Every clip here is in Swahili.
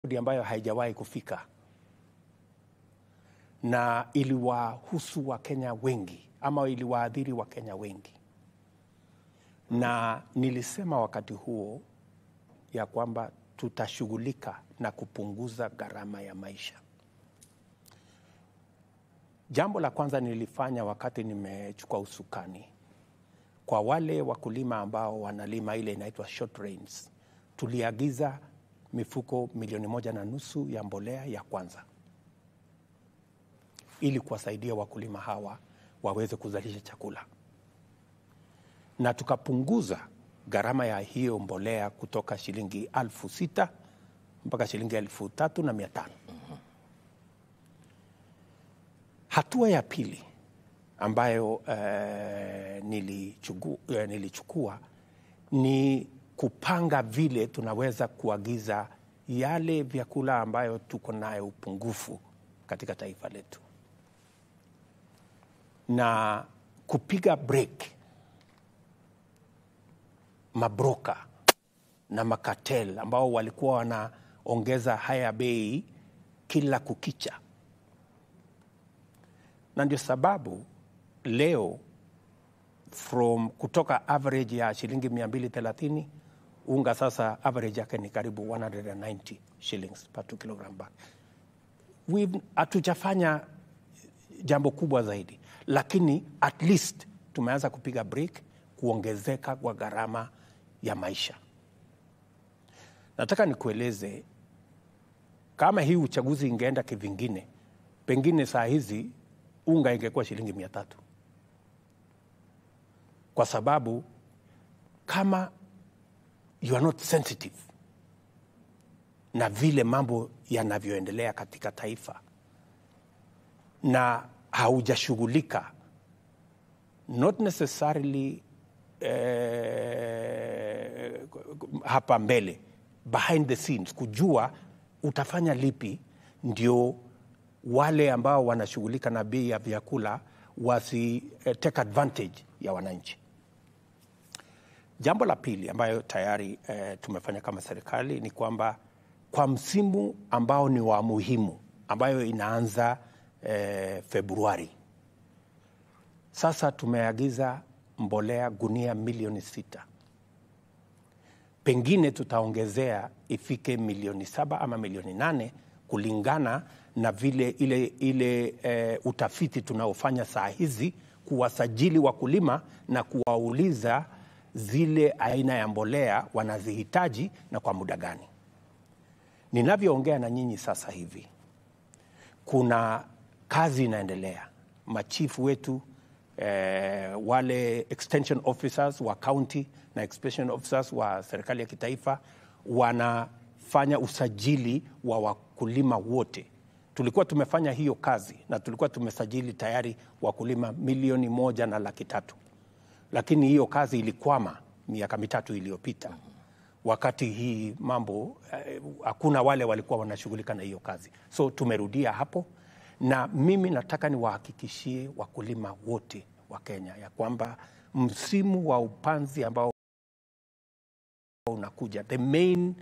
ambayo haijawahi kufika na iliwahusu Wakenya wengi ama iliwaadhiri Wakenya wengi, na nilisema wakati huo ya kwamba tutashughulika na kupunguza gharama ya maisha. Jambo la kwanza nilifanya wakati nimechukua usukani, kwa wale wakulima ambao wanalima ile inaitwa short rains, tuliagiza mifuko milioni moja na nusu ya mbolea ya kwanza ili kuwasaidia wakulima hawa waweze kuzalisha chakula, na tukapunguza gharama ya hiyo mbolea kutoka shilingi alfu sita mpaka shilingi elfu tatu na mia tano. Hatua ya pili ambayo eh, nilichukua, eh, nilichukua ni kupanga vile tunaweza kuagiza yale vyakula ambayo tuko nayo upungufu katika taifa letu na kupiga break mabroka na makatel ambao walikuwa wanaongeza haya bei kila kukicha, na ndio sababu leo from kutoka average ya shilingi 230 unga sasa average yake ni karibu 190 shillings per 2 kilogram bag. Hatujafanya jambo kubwa zaidi, lakini at least tumeanza kupiga break kuongezeka kwa gharama ya maisha. Nataka nikueleze kama hii uchaguzi ingeenda kivingine, pengine saa hizi unga ingekuwa shilingi mia tatu kwa sababu kama you are not sensitive na vile mambo yanavyoendelea katika taifa na haujashughulika not necessarily eh, hapa mbele behind the scenes kujua utafanya lipi ndio wale ambao wanashughulika na bei ya vyakula wasi eh, take advantage ya wananchi. Jambo la pili ambayo tayari eh, tumefanya kama serikali ni kwamba kwa msimu ambao ni wa muhimu ambayo inaanza eh, Februari, sasa tumeagiza mbolea gunia milioni sita, pengine tutaongezea ifike milioni saba ama milioni nane kulingana na vile ile, ile eh, utafiti tunaofanya saa hizi kuwasajili wakulima na kuwauliza zile aina ya mbolea wanazihitaji na kwa muda gani. Ninavyoongea na nyinyi sasa hivi, kuna kazi inaendelea. Machifu wetu eh, wale extension officers wa county na extension officers wa serikali ya kitaifa wanafanya usajili wa wakulima wote. Tulikuwa tumefanya hiyo kazi na tulikuwa tumesajili tayari wakulima milioni moja na laki tatu, lakini hiyo kazi ilikwama miaka mitatu iliyopita wakati hii mambo hakuna eh, wale walikuwa wanashughulika na hiyo kazi, so tumerudia hapo, na mimi nataka niwahakikishie wakulima wote wa Kenya ya kwamba msimu wa upanzi ambao unakuja the main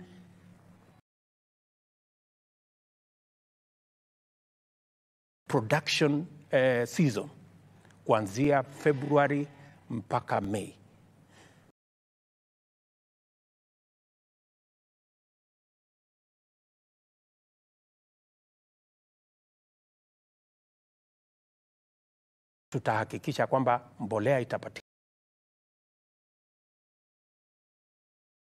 production eh, season kuanzia Februari mpaka Mei tutahakikisha kwamba mbolea itapatikana